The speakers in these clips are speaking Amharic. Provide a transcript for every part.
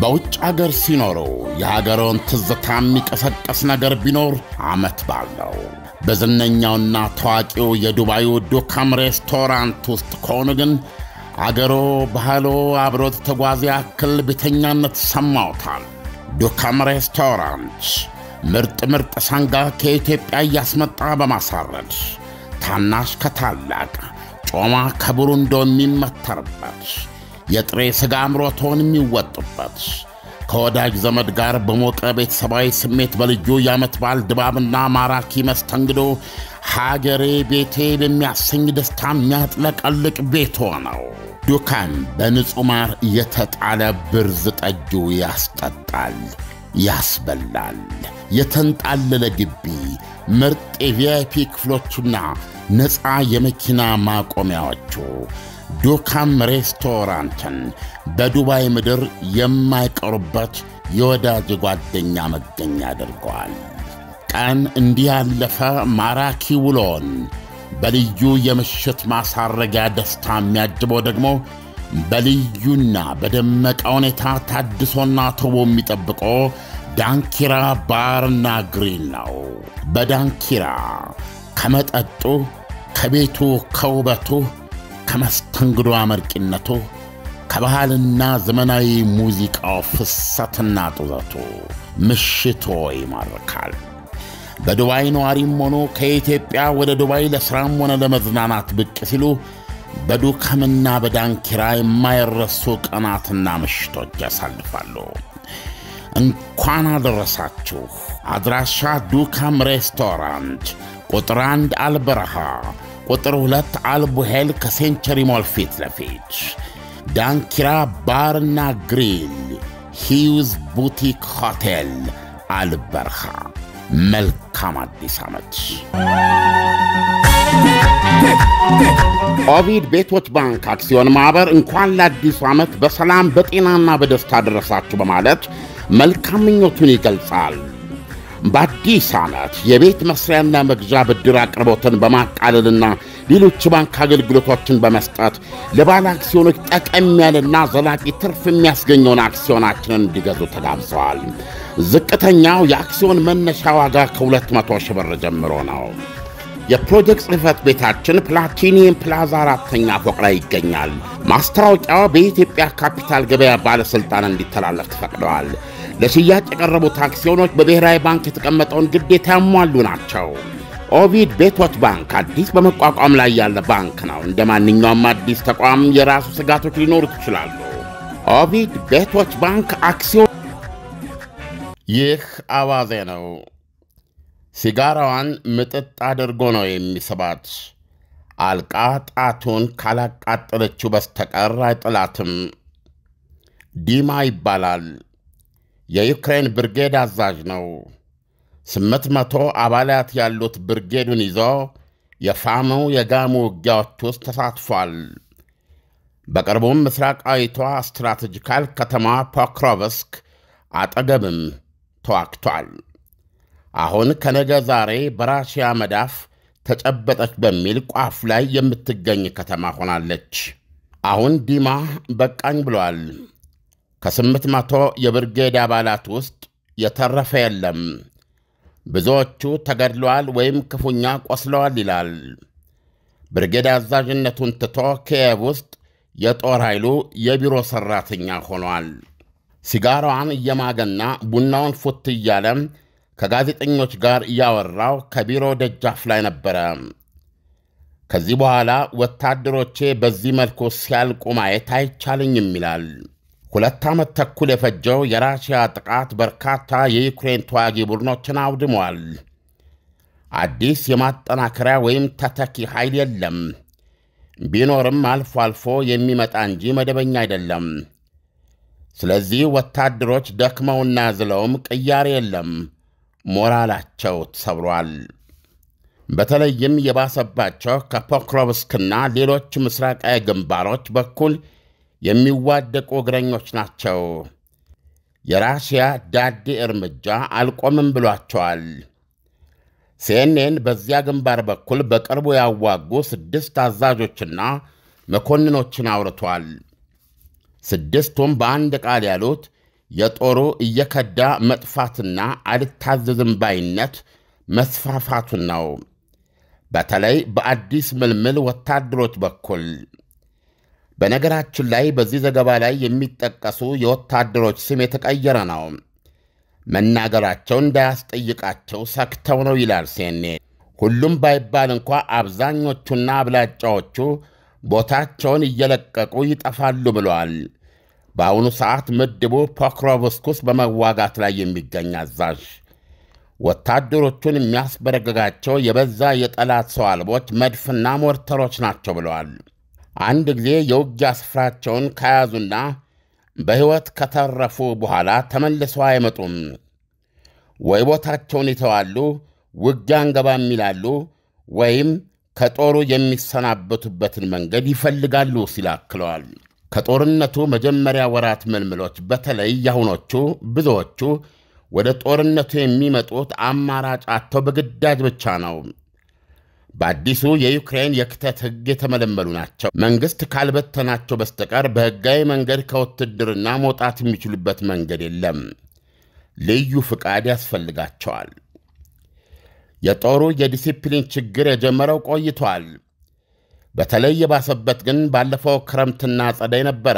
በውጭ አገር ሲኖሩ የሀገረውን ትዝታ የሚቀሰቀስ ነገር ቢኖር ዓመት በዓል ነው። በዝነኛውና ታዋቂው የዱባዩ ዱካም ሬስቶራንት ውስጥ ከሆኑ ግን አገሮ ባህሎ አብሮት ተጓዘ ያክል ቤተኛነት ሰማውታል። ዱካም ሬስቶራንት ምርጥ ምርጥ ሰንጋ ከኢትዮጵያ እያስመጣ በማሳረድ ታናሽ ከታላቅ ጮማ ከብሩንዶ የሚመተርበት የጥሬ ሥጋ አምሮቶን የሚወጡበት ከወዳጅ ዘመድ ጋር በሞቀ ቤተሰባዊ ስሜት በልዩ የዓመት በዓል ድባብና ማራኪ መስተንግዶ ሀገሬ ቤቴ በሚያሰኝ ደስታ የሚያጥለቀልቅ ቤቶ ነው። ዱካም በንጹሕ ማር የተጣለ ብርዝ ጠጁ ያስጠጣል፣ ያስበላል። የተንጣለለ ግቢ፣ ምርጥ የቪአይፒ ክፍሎቹና ነፃ የመኪና ማቆሚያዎቹ ዱካም ሬስቶራንትን በዱባይ ምድር የማይቀሩበት የወዳጅ ጓደኛ መገኛ አድርገዋል። ቀን እንዲህ ያለፈ ማራኪ ውሎን በልዩ የምሽት ማሳረጊያ ደስታ የሚያጅበው ደግሞ በልዩና በደመቀ ሁኔታ ታድሶና ተውቦ የሚጠብቆ ዳንኪራ ባርና ግሪል ነው። በዳንኪራ ከመጠጡ ከቤቱ ከውበቱ ከመስተንግዶ አመርቂነቱ ከባህልና ዘመናዊ ሙዚቃው ፍሰትና ጡዘቱ ምሽቶ ይማርካል። በዱባይ ነዋሪም ሆኖ ከኢትዮጵያ ወደ ዱባይ ለሥራም ሆነ ለመዝናናት ብቅ ሲሉ በዱካምና በዳንኪራ የማይረሱ ቀናትና ምሽቶች ያሳልፋሉ። እንኳን አደረሳችሁ። አድራሻ ዱካም ሬስቶራንት ቁጥር አንድ አልበረሃ ቁጥር ሁለት አልቡሄል ከሴንቸሪ ሞል ፊት ለፊት ዳንኪራ ባርና ግሪል ሂውዝ ቡቲክ ሆቴል አልበርሃ። መልካም አዲስ ዓመት። ኦቪድ ቤቶች ባንክ አክሲዮን ማኅበር እንኳን ለአዲሱ ዓመት በሰላም በጤናና በደስታ ደረሳችሁ በማለት መልካም ምኞቱን ይገልጻል። በአዲስ ዓመት የቤት መስሪያና መግዣ ብድር አቅርቦትን በማቃለልና ሌሎች ባንክ አገልግሎቶችን በመስጠት ለባለ አክሲዮኖች ጠቀም ያለና ዘላቂ ትርፍ የሚያስገኘውን አክሲዮናችንን እንዲገዙ ተጋብዘዋል። ዝቅተኛው የአክሲዮን መነሻ ዋጋ ከ200 ሺህ ብር ጀምሮ ነው። የፕሮጀክት ጽሕፈት ቤታችን ፕላቲኒየም ፕላዛ አራተኛ ፎቅ ላይ ይገኛል። ማስታወቂያው በኢትዮጵያ ካፒታል ገበያ ባለሥልጣን እንዲተላለፍ ተፈቅደዋል። ለሽያጭ የቀረቡት አክሲዮኖች በብሔራዊ ባንክ የተቀመጠውን ግዴታ ያሟሉ ናቸው። ኦቪድ ቤቶች ባንክ አዲስ በመቋቋም ላይ ያለ ባንክ ነው። እንደ ማንኛውም አዲስ ተቋም የራሱ ስጋቶች ሊኖሩት ይችላሉ። ኦቪድ ቤቶች ባንክ አክሲዮን። ይህ አዋዜ ነው። ሲጋራዋን ምጥጥ አድርጎ ነው የሚስባት። አልቃ ጣቱን ካላቃጠለችው በስተቀር አይጥላትም። ዲማ ይባላል። የዩክሬን ብርጌድ አዛዥ ነው። ስምንት መቶ አባላት ያሉት ብርጌዱን ይዞ የፋሙ የጋሙ ውጊያዎች ውስጥ ተሳትፏል። በቅርቡም ምስራቃዊቷ ስትራቴጂካል ከተማ ፖክሮቭስክ አጠገብም ተዋግቷል። አሁን ከነገ ዛሬ በራሽያ መዳፍ ተጨበጠች በሚል ቋፍ ላይ የምትገኝ ከተማ ሆናለች። አሁን ዲማ በቃኝ ብሏል። ከስምንት መቶ የብርጌድ አባላት ውስጥ የተረፈ የለም። ብዙዎቹ ተገድለዋል ወይም ክፉኛ ቆስለዋል ይላል። ብርጌድ አዛዥነቱን ትቶ ኪየቭ ውስጥ የጦር ኃይሉ የቢሮ ሠራተኛ ሆኗል። ሲጋራዋን እየማገና ቡናውን ፉት እያለ ከጋዜጠኞች ጋር እያወራው ከቢሮ ደጃፍ ላይ ነበረ። ከዚህ በኋላ ወታደሮቼ በዚህ መልኩ ሲያልቁ ማየት አይቻልኝም ይላል። ሁለት ዓመት ተኩል የፈጀው የራሽያ ጥቃት በርካታ የዩክሬን ተዋጊ ቡድኖችን አውድሟል። አዲስ የማጠናከሪያ ወይም ተተኪ ኃይል የለም። ቢኖርም አልፎ አልፎ የሚመጣ እንጂ መደበኛ አይደለም። ስለዚህ ወታደሮች ደክመውና ዝለውም ቅያሬ የለም። ሞራላቸው ተሰብሯል። በተለይም የባሰባቸው ከፖክሮቭስክና ሌሎች ምስራቃዊ ግንባሮች በኩል የሚዋደቁ እግረኞች ናቸው። የራሽያ ዳዴ እርምጃ አልቆምም ብሏቸዋል። ሲኤንኤን በዚያ ግንባር በኩል በቅርቡ ያዋጉ ስድስት አዛዦችና መኮንኖችን አውርቷል። ስድስቱም በአንድ ቃል ያሉት የጦሩ እየከዳ መጥፋትና አልታዘዝም ባይነት መስፋፋቱን ነው። በተለይ በአዲስ ምልምል ወታደሮች በኩል። በነገራችን ላይ በዚህ ዘገባ ላይ የሚጠቀሱ የወታደሮች ስም የተቀየረ ነው። መናገራቸው እንዳያስጠይቃቸው ሰክተው ነው ይላል ሴኔ። ሁሉም ባይባል እንኳ አብዛኞቹና አብላጫዎቹ ቦታቸውን እየለቀቁ ይጠፋሉ ብለዋል። በአሁኑ ሰዓት ምድቡ ፖክሮቭስክ ውስጥ በመዋጋት ላይ የሚገኝ አዛዥ ወታደሮቹን የሚያስበረግጋቸው የበዛ የጠላት ሰው አልቦች መድፍና ሞርተሮች ናቸው ብለዋል። አንድ ጊዜ የውጊያ ስፍራቸውን ከያዙና በሕይወት ከተረፉ በኋላ ተመልሰው አይመጡም። ወይ ቦታቸውን ይተዋሉ፣ ውጊያ አንገባም ይላሉ፣ ወይም ከጦሩ የሚሰናበቱበትን መንገድ ይፈልጋሉ ሲል አክለዋል። ከጦርነቱ መጀመሪያ ወራት ምልምሎች በተለይ ያሁኖቹ ብዙዎቹ ወደ ጦርነቱ የሚመጡት አማራጭ አጥተው በግዳጅ ብቻ ነው። በአዲሱ የዩክሬን የክተት ሕግ የተመለመሉ ናቸው። መንግሥት ካልበተናቸው በስተቀር በሕጋዊ መንገድ ከውትድርና መውጣት የሚችሉበት መንገድ የለም። ልዩ ፍቃድ ያስፈልጋቸዋል። የጦሩ የዲሲፕሊን ችግር የጀመረው ቆይቷል። በተለይ የባሰበት ግን ባለፈው ክረምትና ጸደይ ነበረ።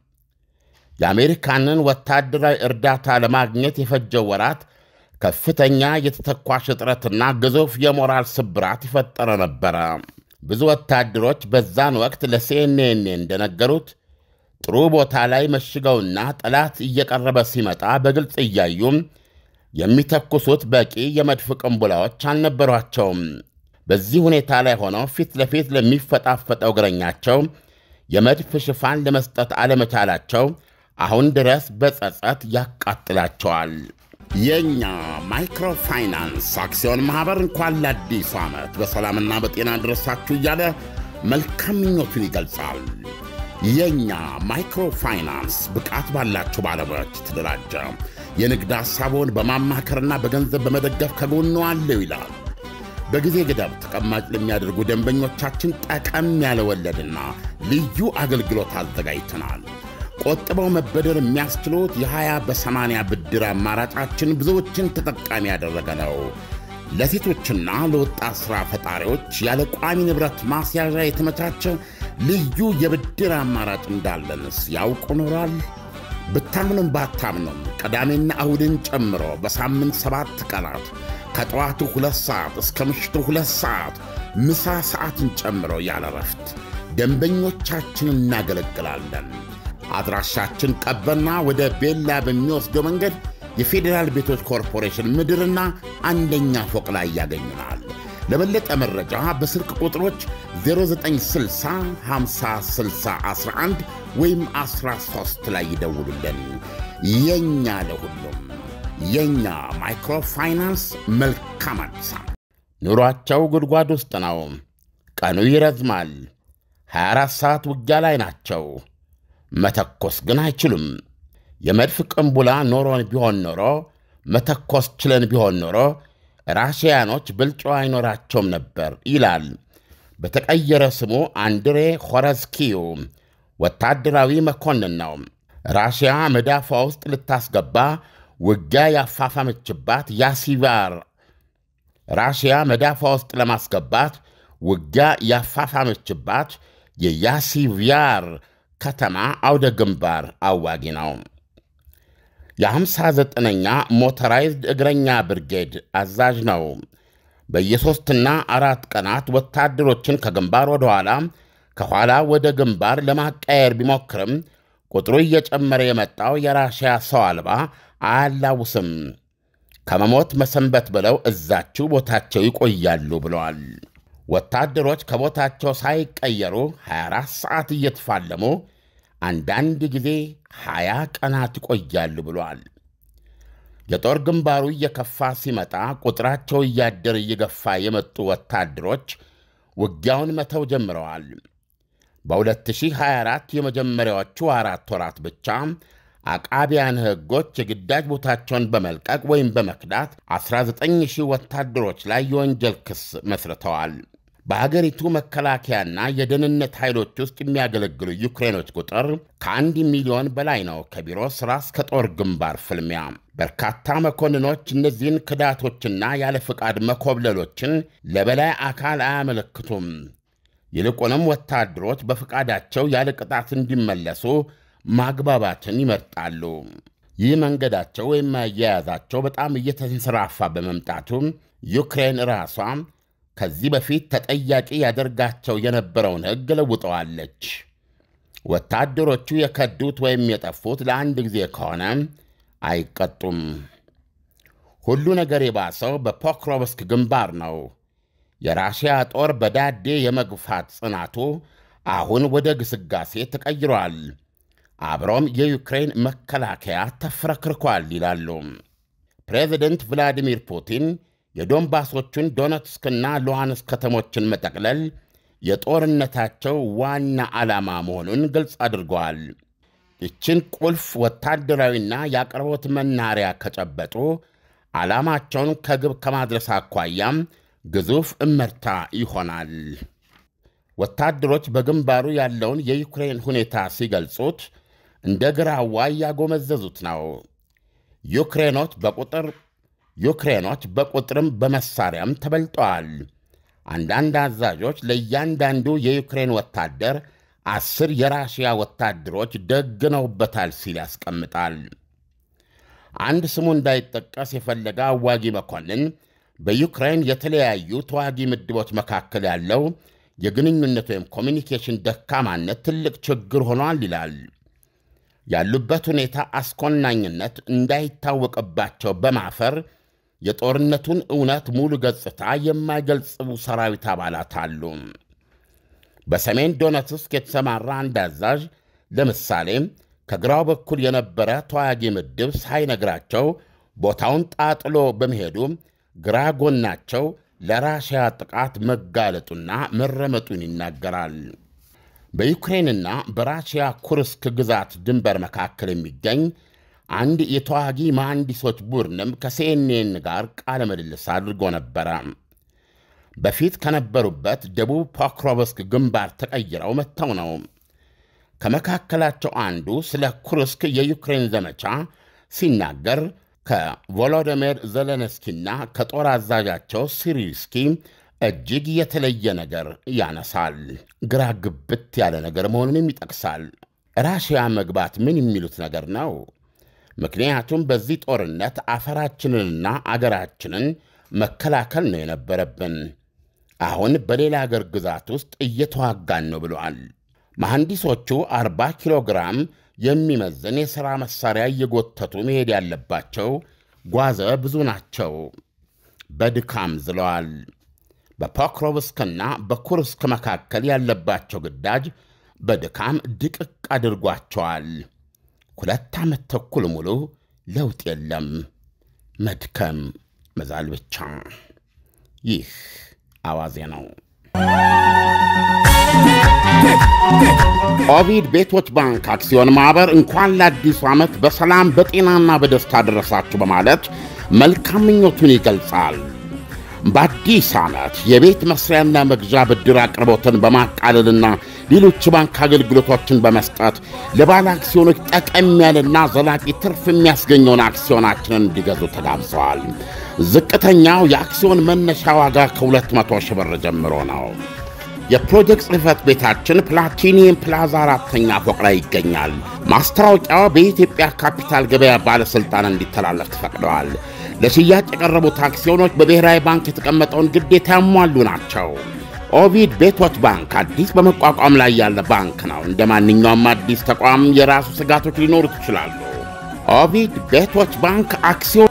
የአሜሪካንን ወታደራዊ እርዳታ ለማግኘት የፈጀው ወራት ከፍተኛ የተተኳሽ እጥረትና ግዙፍ የሞራል ስብራት ይፈጠረ ነበረ። ብዙ ወታደሮች በዛን ወቅት ለሲኤንኤን እንደነገሩት ጥሩ ቦታ ላይ መሽገውና ጠላት እየቀረበ ሲመጣ በግልጽ እያዩም የሚተኩሱት በቂ የመድፍ ቅንቡላዎች አልነበሯቸውም። በዚህ ሁኔታ ላይ ሆነው ፊት ለፊት ለሚፈጣፈጠው እግረኛቸው የመድፍ ሽፋን ለመስጠት አለመቻላቸው አሁን ድረስ በጸጸት ያቃጥላቸዋል። የእኛ ማይክሮፋይናንስ አክሲዮን ማኅበር እንኳን ለአዲሱ ዓመት በሰላምና በጤና ድረሳችሁ እያለ መልካም ምኞቱን ይገልጻል። የእኛ ማይክሮፋይናንስ ብቃት ባላቸው ባለሙያዎች የተደራጀ የንግድ ሐሳቦን በማማከርና በገንዘብ በመደገፍ ከጎኑ አለው ይላል። በጊዜ ገደብ ተቀማጭ ለሚያደርጉ ደንበኞቻችን ጠቀም ያለ ወለድና ልዩ አገልግሎት አዘጋጅተናል። ቆጥበው መበደር የሚያስችሉት የ20 በ80 ብድር አማራጫችን ብዙዎችን ተጠቃሚ ያደረገ ነው። ለሴቶችና ለወጣት ሥራ ፈጣሪዎች ያለ ቋሚ ንብረት ማስያዣ የተመቻቸ ልዩ የብድር አማራጭ እንዳለንስ ያውቁ ኖሯል? ብታምኑም ባታምኑም ቅዳሜና እሁድን ጨምሮ በሳምንት ሰባት ቀናት ከጠዋቱ ሁለት ሰዓት እስከ ምሽቱ ሁለት ሰዓት ምሳ ሰዓትን ጨምሮ ያለ ረፍት ደንበኞቻችንን እናገለግላለን። አድራሻችን ቀበና ወደ ቤላ በሚወስደው መንገድ የፌዴራል ቤቶች ኮርፖሬሽን ምድርና አንደኛ ፎቅ ላይ ያገኙናል። ለበለጠ መረጃ በስልክ ቁጥሮች 0960506011 ወይም 13 ላይ ይደውሉልን። የእኛ ለሁሉም የእኛ ማይክሮፋይናንስ መልካም አዲስ ዓመት። ኑሯቸው ጉድጓድ ውስጥ ነው። ቀኑ ይረዝማል። 24 ሰዓት ውጊያ ላይ ናቸው። መተኮስ ግን አይችሉም። የመድፍ ቅንቡላ ኖሮን ቢሆን ኖሮ መተኮስ ችለን ቢሆን ኖሮ ራሽያኖች ብልጫ አይኖራቸውም ነበር ይላል በተቀየረ ስሙ አንድሬ ሆረዝኪዩ ወታደራዊ መኮንን ነው። ራሽያ መዳፏ ውስጥ ልታስገባ ውጊያ ያፋፋመችባት ያሲቫር ራሽያ መዳፏ ውስጥ ለማስገባት ውጊያ ያፋፋመችባት የያሲቪያር ከተማ አውደ ግንባር አዋጊ ነው። የ59ኛ ሞተራይዝድ እግረኛ ብርጌድ አዛዥ ነው። በየሦስትና አራት ቀናት ወታደሮችን ከግንባር ወደ ኋላ ከኋላ ወደ ግንባር ለማቃየር ቢሞክርም ቁጥሩ እየጨመረ የመጣው የራሽያ ሰው አልባ አያላውስም። ከመሞት መሰንበት ብለው እዛችው ቦታቸው ይቆያሉ ብለዋል። ወታደሮች ከቦታቸው ሳይቀየሩ 24 ሰዓት እየተፋለሙ አንዳንድ ጊዜ 20 ቀናት ይቆያሉ ብሏል። የጦር ግንባሩ እየከፋ ሲመጣ ቁጥራቸው እያደር እየገፋ የመጡ ወታደሮች ውጊያውን መተው ጀምረዋል። በ2024 የመጀመሪያዎቹ አራት ወራት ብቻ አቃቢያን ሕጎች የግዳጅ ቦታቸውን በመልቀቅ ወይም በመክዳት 19 ሺህ ወታደሮች ላይ የወንጀል ክስ መስርተዋል። በአገሪቱ መከላከያና የደህንነት ኃይሎች ውስጥ የሚያገለግሉ ዩክሬኖች ቁጥር ከአንድ ሚሊዮን በላይ ነው። ከቢሮ ሥራ እስከ ጦር ግንባር ፍልሚያ በርካታ መኮንኖች እነዚህን ክዳቶችና ያለ ፍቃድ መኮብለሎችን ለበላይ አካል አያመለክቱም። ይልቁንም ወታደሮች በፍቃዳቸው ያለ ቅጣት እንዲመለሱ ማግባባትን ይመርጣሉ። ይህ መንገዳቸው ወይም አያያዛቸው በጣም እየተንሰራፋ በመምጣቱ ዩክሬን ራሷ ከዚህ በፊት ተጠያቂ ያደርጋቸው የነበረውን ሕግ ለውጠዋለች። ወታደሮቹ የከዱት ወይም የጠፉት ለአንድ ጊዜ ከሆነ አይቀጡም። ሁሉ ነገር የባሰው በፖክሮቭስክ ግንባር ነው። የራሽያ ጦር በዳዴ የመግፋት ጽናቱ አሁን ወደ ግስጋሴ ተቀይሯል። አብሮም የዩክሬን መከላከያ ተፍረክርኳል ይላሉ ፕሬዚደንት ቭላዲሚር ፑቲን። የዶንባሶቹን ዶነትስክና ሉሃንስክ ከተሞችን መጠቅለል የጦርነታቸው ዋና ዓላማ መሆኑን ግልጽ አድርገዋል። ይችን ቁልፍ ወታደራዊና የአቅርቦት መናሪያ ከጨበጡ ዓላማቸውን ከግብ ከማድረስ አኳያም ግዙፍ እመርታ ይሆናል። ወታደሮች በግንባሩ ያለውን የዩክሬን ሁኔታ ሲገልጹት እንደ ግራዋ እያጎመዘዙት ነው። ዩክሬኖች በቁጥር ዩክሬኖች በቁጥርም በመሳሪያም ተበልጠዋል። አንዳንድ አዛዦች ለእያንዳንዱ የዩክሬን ወታደር አስር የራሽያ ወታደሮች ደግነውበታል ሲል ያስቀምጣል። አንድ ስሙ እንዳይጠቀስ የፈለገ አዋጊ መኮንን በዩክሬን የተለያዩ ተዋጊ ምድቦች መካከል ያለው የግንኙነት ወይም ኮሚኒኬሽን ደካማነት ትልቅ ችግር ሆኗል ይላል። ያሉበት ሁኔታ አስኮናኝነት እንዳይታወቅባቸው በማፈር የጦርነቱን እውነት ሙሉ ገጽታ የማይገልጽቡ ሰራዊት አባላት አሉ። በሰሜን ዶነትስክ የተሰማራ አንድ አዛዥ ለምሳሌ ከግራው በኩል የነበረ ተዋጊ ምድብ ሳይነግራቸው ቦታውን ጣጥሎ በመሄዱ ግራ ጎናቸው ለራሽያ ጥቃት መጋለጡና መረመጡን ይናገራል። በዩክሬንና በራሽያ ኩርስክ ግዛት ድንበር መካከል የሚገኝ አንድ የተዋጊ መሐንዲሶች ቡድንም ከሲኤንኤን ጋር ቃለ ምልልስ አድርጎ ነበረ። በፊት ከነበሩበት ደቡብ ፖክሮቭስክ ግንባር ተቀይረው መጥተው ነው። ከመካከላቸው አንዱ ስለ ኩርስክ የዩክሬን ዘመቻ ሲናገር ከቮሎዲሚር ዘለንስኪና ከጦር አዛዣቸው ሲሪስኪ እጅግ የተለየ ነገር ያነሳል። ግራ ግብት ያለ ነገር መሆኑንም ይጠቅሳል። ራሽያ መግባት ምን የሚሉት ነገር ነው? ምክንያቱም በዚህ ጦርነት አፈራችንንና አገራችንን መከላከል ነው የነበረብን። አሁን በሌላ አገር ግዛት ውስጥ እየተዋጋን ነው ብለዋል። መሐንዲሶቹ 40 ኪሎ ግራም የሚመዝን የሥራ መሣሪያ እየጎተቱ መሄድ ያለባቸው ጓዘ ብዙ ናቸው። በድካም ዝለዋል። በፖክሮቭስክና በኩርስክ መካከል ያለባቸው ግዳጅ በድካም ድቅቅ አድርጓቸዋል። ሁለት ዓመት ተኩል ሙሉ ለውጥ የለም፣ መድከም መዛል ብቻ። ይህ አዋዜ ነው። ኦቪድ ቤቶች ባንክ አክሲዮን ማኅበር እንኳን ለአዲሱ ዓመት በሰላም በጤናና በደስታ ደረሳችሁ በማለት መልካም ምኞቱን ይገልጻል። በአዲስ ዓመት የቤት መስሪያና መግዣ ብድር አቅርቦትን በማቃለልና ሌሎች ባንክ አገልግሎቶችን በመስጠት ለባለ አክሲዮኖች ጠቀም ያለና ዘላቂ ትርፍ የሚያስገኘውን አክሲዮናችንን እንዲገዙ ተጋብዘዋል። ዝቅተኛው የአክሲዮን መነሻ ዋጋ ከ200 ሺህ ብር ጀምሮ ነው። የፕሮጀክት ጽሕፈት ቤታችን ፕላቲኒየም ፕላዛ አራተኛ ፎቅ ላይ ይገኛል። ማስታወቂያው በኢትዮጵያ ካፒታል ገበያ ባለሥልጣን እንዲተላለፍ ተፈቅደዋል። ለሽያጭ የቀረቡት አክሲዮኖች በብሔራዊ ባንክ የተቀመጠውን ግዴታ ያሟሉ ናቸው። ኦቪድ ቤቶች ባንክ አዲስ በመቋቋም ላይ ያለ ባንክ ነው። እንደ ማንኛውም አዲስ ተቋም የራሱ ስጋቶች ሊኖሩት ይችላሉ። ኦቪድ ቤቶች ባንክ አክሲዮን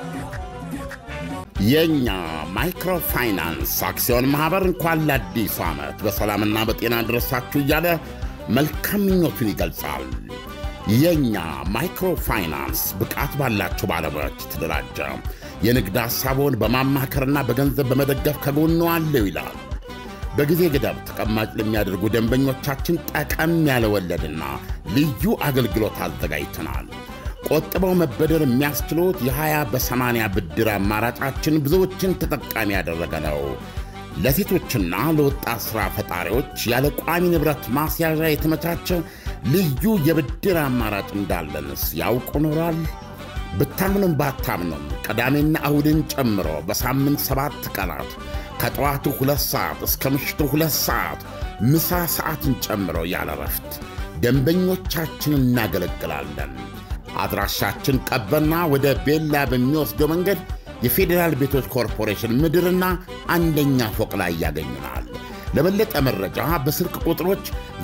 የእኛ ማይክሮፋይናንስ አክሲዮን ማኅበር እንኳን ለአዲሱ ዓመት በሰላምና በጤና ደረሳችሁ እያለ መልካም ምኞቱን ይገልጻል። የእኛ ማይክሮፋይናንስ ብቃት ባላቸው ባለሙያዎች የተደራጀ የንግድ ሐሳቡን በማማከርና በገንዘብ በመደገፍ ከጎኑ አለው ይላል። በጊዜ ገደብ ተቀማጭ ለሚያደርጉ ደንበኞቻችን ጠቀም ያለ ወለድና ልዩ አገልግሎት አዘጋጅተናል። ቆጥበው መበደር የሚያስችሉት የ20 በ80 ብድር አማራጫችን ብዙዎችን ተጠቃሚ ያደረገ ነው። ለሴቶችና ለወጣት ሥራ ፈጣሪዎች ያለ ቋሚ ንብረት ማስያዣ የተመቻቸ ልዩ የብድር አማራጭ እንዳለንስ ያውቁ ኖሯል? ብታምኑም ባታምኑም ቅዳሜና እሁድን ጨምሮ በሳምንት ሰባት ቀናት ከጠዋቱ ሁለት ሰዓት እስከ ምሽቱ ሁለት ሰዓት ምሳ ሰዓትን ጨምሮ ያለ ረፍት ደንበኞቻችንን እናገለግላለን። አድራሻችን ቀበና ወደ ቤላ በሚወስደው መንገድ የፌዴራል ቤቶች ኮርፖሬሽን ምድርና አንደኛ ፎቅ ላይ ያገኙናል። ለበለጠ መረጃ በስልክ ቁጥሮች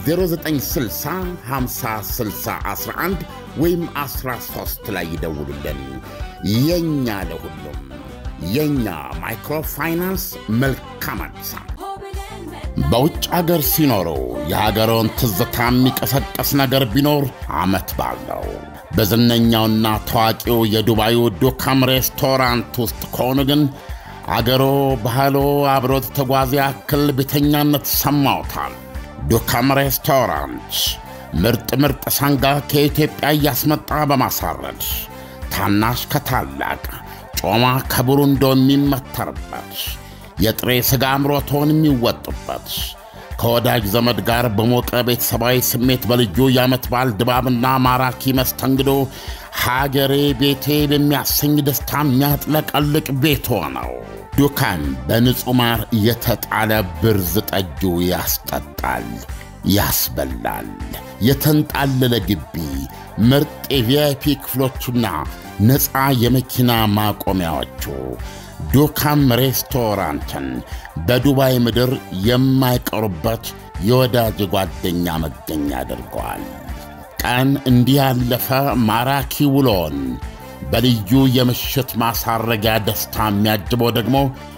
0960506011 ወይም 13 ላይ ይደውሉልን። የእኛ ለሁሉም የእኛ ማይክሮፋይናንስ መልካም አዲስ ዓመት። በውጭ አገር ሲኖሩ የሀገረውን ትዝታ የሚቀሰቀስ ነገር ቢኖር ዓመት በዓል ነው። በዝነኛውና ታዋቂው የዱባዩ ዱካም ሬስቶራንት ውስጥ ከሆኑ ግን አገሮ ባህሎ አብሮት ተጓዘ ያክል ቤተኛነት ሰማውታል። ዱካም ሬስቶራንት ምርጥ ምርጥ ሰንጋ ከኢትዮጵያ እያስመጣ በማሳረድ ታናሽ ከታላቅ ጮማ ከብሩንዶ የሚመተርበት የጥሬ ሥጋ አምሮቶን የሚወጡበት ከወዳጅ ዘመድ ጋር በሞቀ ቤተሰባዊ ስሜት በልዩ የዓመት በዓል ድባብና ማራኪ መስተንግዶ ሀገሬ ቤቴ በሚያሰኝ ደስታ የሚያጥለቀልቅ ቤቶ ነው። ዱካም በንጹሕ ማር የተጣለ ብርዝ ጠጁ ያስጠጣል፣ ያስበላል። የተንጣለለ ግቢ፣ ምርጥ የቪአይፒ ክፍሎቹና ነፃ የመኪና ማቆሚያዎቹ ዱካም ሬስቶራንትን በዱባይ ምድር የማይቀሩበት የወዳጅ ጓደኛ መገኛ አድርገዋል። ቀን እንዲህ ያለፈ ማራኪ ውሎን በልዩ የምሽት ማሳረጊያ ደስታ የሚያጅበው ደግሞ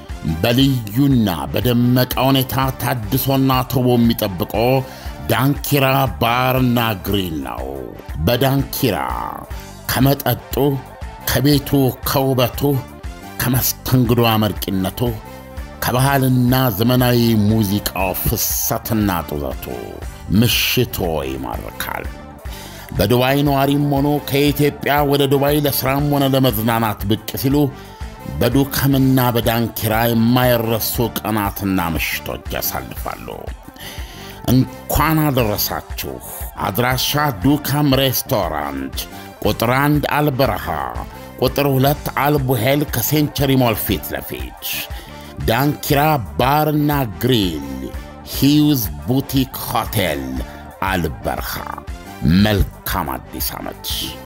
በልዩና በደመቀ ሁኔታ ታድሶና ተውቦ የሚጠብቆ ዳንኪራ ባርና ግሪል ነው። በዳንኪራ ከመጠጡ ከቤቱ ከውበቱ ከመስተንግዶ አመርቂነቱ ከባህልና ዘመናዊ ሙዚቃው ፍሰትና ጡዘቱ ምሽቶ ይማርካል። በዱባይ ነዋሪም ሆኖ ከኢትዮጵያ ወደ ዱባይ ለሥራም ሆነ ለመዝናናት ብቅ ሲሉ በዱካምና በዳንኪራ የማይረሱ ቀናትና ምሽቶች ያሳልፋሉ። እንኳን አደረሳችሁ። አድራሻ ዱካም ሬስቶራንት ቁጥር አንድ አልበረሃ ቁጥር ሁለት አልቡሄል ከሴንቸሪ ሞል ፊት ለፊት ዳንኪራ ባርና ግሪል ሂውዝ ቡቲክ ሆቴል አልበርሃ። መልካም አዲስ ዓመት።